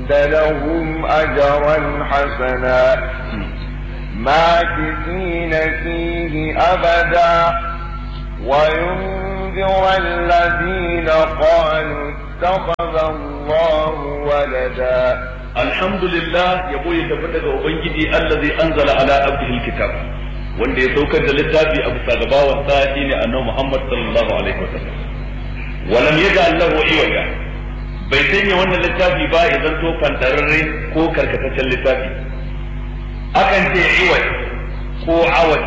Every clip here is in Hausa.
وأعد لهم أجرا حسنا ماكثين فيه أبدا وينذر الذين قالوا اتخذ الله ولدا alhamdulillah yabo ya tabbata ga ubangiji allazi anzala ala abdihi alkitab wanda ya saukar da littafi a bisa ga bawan sa shine annabi Muhammad sallallahu alaihi wasallam walam yaj'al lahu iwaja bai sanya wannan littafi ba ya zanto fantararre ko karkataccen littafi akan ce iwaj ko awaj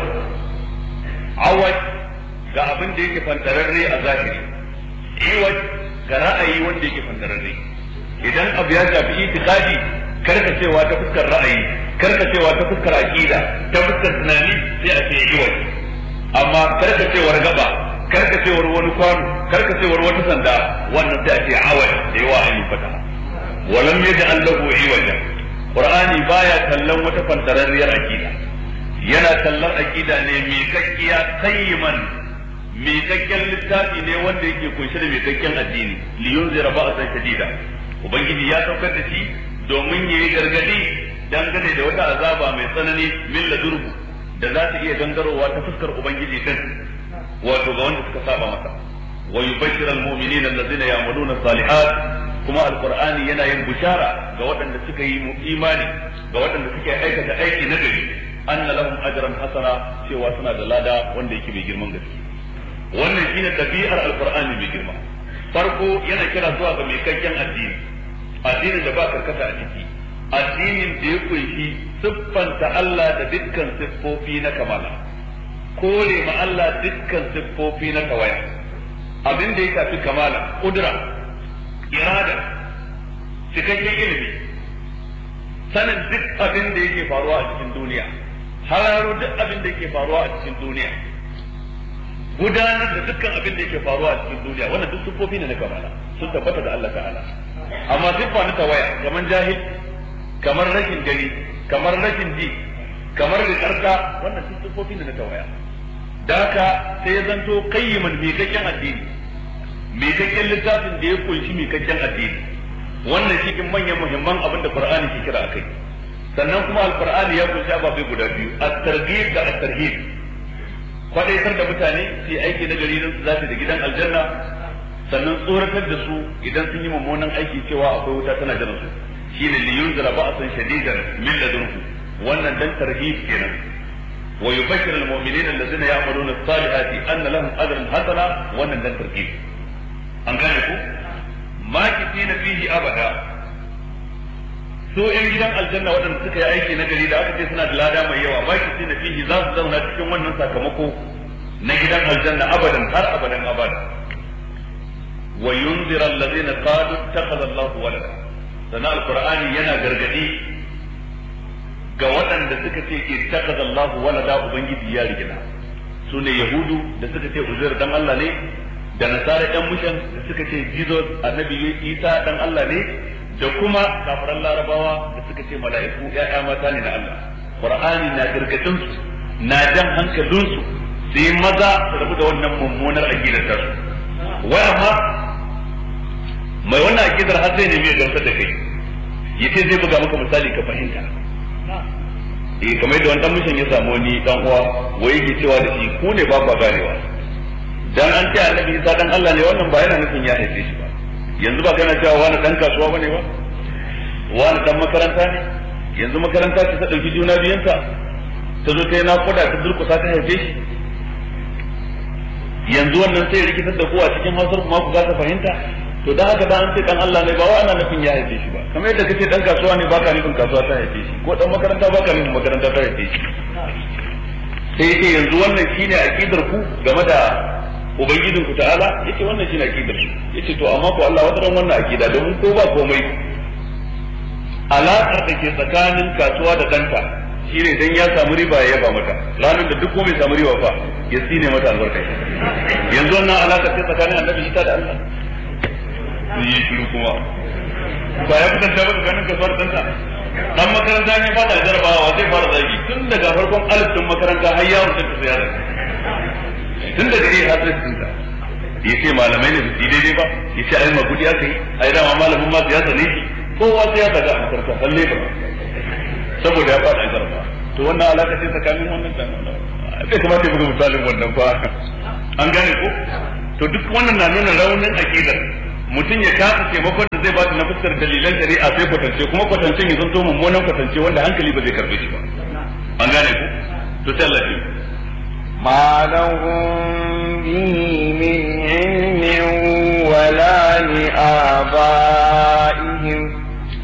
awaj ga abin da yake fantararre a zahiri iwaj ga ra'ayi wanda yake fantararre idan abu ya shafi itikadi karkacewa ta fuskar ra'ayi karkacewa ta fuskar aqida ta fuskar tunani sai a ce iwaj amma karkacewar gaba karkacewar wani kwano karkacewar wata sanda wannan sai a ce awaj da yawa an yi fata walam yaj'al lahu iwaja qur'ani baya kallon wata fantararriyar aqida yana kallon aqida ne mai kakkiya qayyiman mai kakken littafi ne wanda yake kunshe da mai kakken addini liyunzira ba'san shadida ubangiji ya saukar da shi domin yayi gargadi dangane da wata azaba mai tsanani min ladurbu da za ta iya gangarowa ta fuskar ubangiji din wato ga wanda suka saba masa wa yubashshiru almu'minina allazina ya'maluna salihat kuma alqur'ani yana yin bushara ga waɗanda suka yi imani ga waɗanda suke aikata aiki na gari anna lahum ajran hasana cewa suna da lada wanda yake mai girman gaske wannan shine tabi'ar alqur'ani mai girma farko yana kira zuwa ga mai kakken addini addinin da ba karkata a ciki addinin da ya kunshi siffanta Allah da dukkan siffofi na kamala kore ma Allah dukkan siffofi na tawaya abin da ya shafi kamala kudura irada cikakken ilimi sanin duk abin da yake faruwa a cikin duniya hararo duk abin da yake faruwa a cikin duniya gudanar da dukkan abin da yake faruwa a cikin duniya wannan duk siffofi ne na kamala sun tabbata da Allah ta'ala amma siffa na tawaya kamar jahil kamar rashin gani kamar rashin ji kamar rikarka wannan duk siffofi ne na tawaya da haka sai ya zanto qayyiman mikakken addini mikakken littafin da ya kunshi mikakken addini wannan cikin manyan muhimman abin da Qur'ani ke kira akai sannan kuma alqur'ani ya kunshi ababai guda biyu at-targhib da at-tarhib kwadaitar da mutane su yi aiki na gari don su zafi da gidan aljanna sannan tsoratar da su idan sun yi mummunan aiki cewa akwai wuta tana jiran su shine li yunzira ba'san shadidan min ladunhu wannan dan tarhib kenan wa yubashshiru al-mu'minina allazina ya'maluna as-salihati anna lahum ajran hasana wannan dan tarhib an gane ku makithina fihi abada su yan gidan aljanna waɗanda suka yi aiki na gari da aka ce suna da lada mai yawa makithina fihi za su zauna cikin wannan sakamako na gidan aljanna abadan har abadan abada wa yunzira allazina qalu ittakhadha Allahu walada sana alqur'ani yana gargadi ga waɗanda suka ce ittakhadha Allahu walada ubangiji ya rigina su ne yahudu da suka ce uzair dan Allah ne da nasara ɗan mushan da suka ce jesus annabi isa dan Allah ne da kuma kafiran larabawa da suka ce mala'iku ya'ya mata ne na Allah qur'ani na gargadin su na jan hankalin su sai maza su rabu da wannan mummunar aqidar ta su wai amma mai wannan aqidar har sai ne mai gamsar da kai yace zai buga maka misali ka fahimta eh kamar yadda wani dan mushin ya samu ni dan uwa wai yake cewa da shi ku ne ba ba ganewa dan an ce annabi Isa dan Allah ne wannan ba yana nufin ya haife shi ba yanzu ba kana cewa wani dan kasuwa bane ba wani dan makaranta ne yanzu makaranta ce ta dauki juna biyanta ta zo ta yi nakuda ta durkusa ta haife shi yanzu wannan sai rikitar da kowa cikin hausar kuma ku kasa fahimta to dan haka dan an ce dan Allah ne ba wai ana nufin ya haife shi ba kamar yadda kace dan kasuwa ne baka nufin kasuwa ta haife shi ko dan makaranta baka nufin makaranta ta haife shi sai yake yanzu wannan shine aqidar ku game da ubangijin ku ta'ala yace wannan shine aqidar su yace to amma ko Allah wadaran wannan aqida domin ko ba komai alaƙar da ke tsakanin kasuwa da danta shine dan ya samu riba ya yaba mata ranar da duk komai samu riba fa ya tsine mata albarka yanzu wannan alaƙar ce tsakanin annabi Isa da Allah sun yi shiru kuma ba ya kusanta ba tsakanin kasuwa da danta dan makaranta ne fada jarabawa zai fara zagi tun daga farkon alif din makaranta har yawon da ta yara tun daga iya hasar cinta ya ce malamai ne su daidai ba ya ce ai magudi aka yi ai dama malamin ma siyasa ne shi kowa sai ya daga a makaranta har lebur saboda ya fada garba to wannan alaka ce tsakanin wannan da bai kamata ya buga misalin wannan fa an gane ko to duk wannan na nuna raunin aqidar mutum ya kasa taimakon da zai bada na fuskar dalilan shari'a sai kwatance kuma kwatancen ya zanto mummunan kwatance wanda hankali ba zai karbe shi ba an gane ko to sai Allah ya ما لهم به من علم ولا لآبائهم